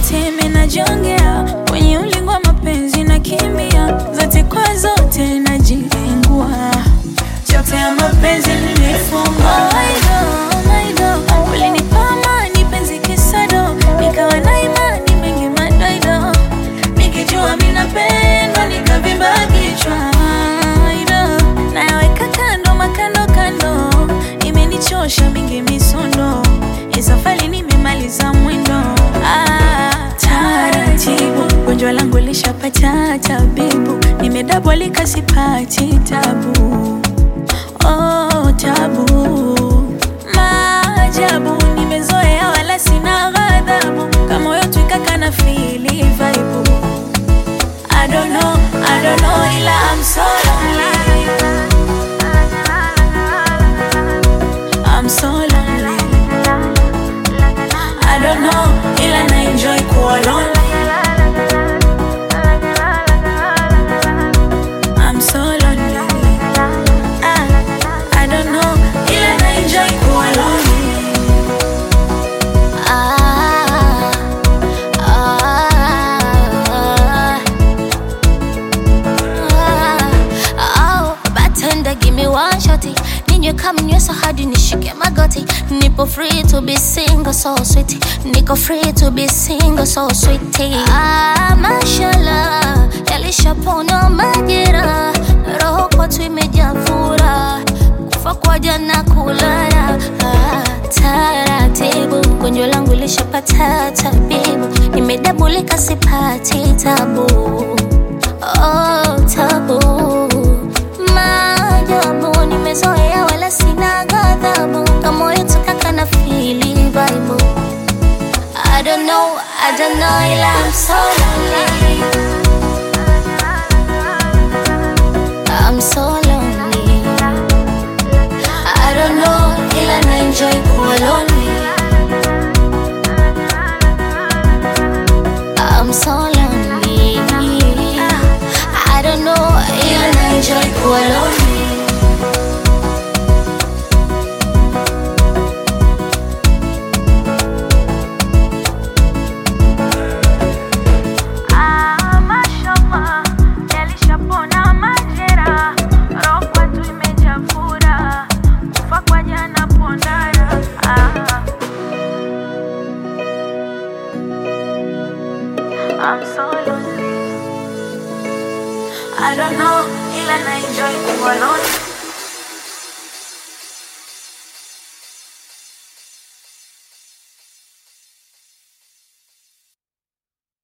zote menajongea kwenye ulingo wa mapenzi na kimbia zote kwa zote najilengua chote ya mapenzi nilifunga ulinipa amani penzi kisado nikawa na imani mengi madoido nikijua minapendwa nikavimba kichwa Aido. nayaweka kando makando kando imenichosha mingi misondo isafali nimemaliza mwendo ah, taratibu gonjwa langu lishapata tabibu nimedabwalika sipati tabu oh, tabu maajabu nimezoea wala sina ghadhabu kama moyo twikaka na fili vaibu I don't know, I don't know ila I'm so lonely I'm so lonely I don't know ila na enjoy kuwa lonely I'm so lonely ah, I don't know ila na enjoy kuwa lonely Ah, ah, ah, oh, bartender, give me one shotty. Ninywe kama nyweso hadi nishike magoti. Nipo free to be single, so sweet. Niko free to be single, so sweet. Ah, mashallah, yalishapona majira. Roho kwetu imejaa furaha. Kufa kwa jana kulala. Ah, taratibu gonjwa langu lishapata tabibu nimedabulika sipati tabu oh, tabu maajabu nimezoea wala sina ghadhabu kama yetu kaka na fili vibe I don't know, I don't know ila I'm so lonely I'm so lonely I don't know ila na enjoy kuwa lonely I'm so lonely I don't know ila na enjoy kuwa lonely Ah, mashallah, yalishapona majera, roho kwetu imejaa furaha, kufa kwa jana pondara. Ah. I'm so lonely. I don't know, ila na enjoy kuwa lonely.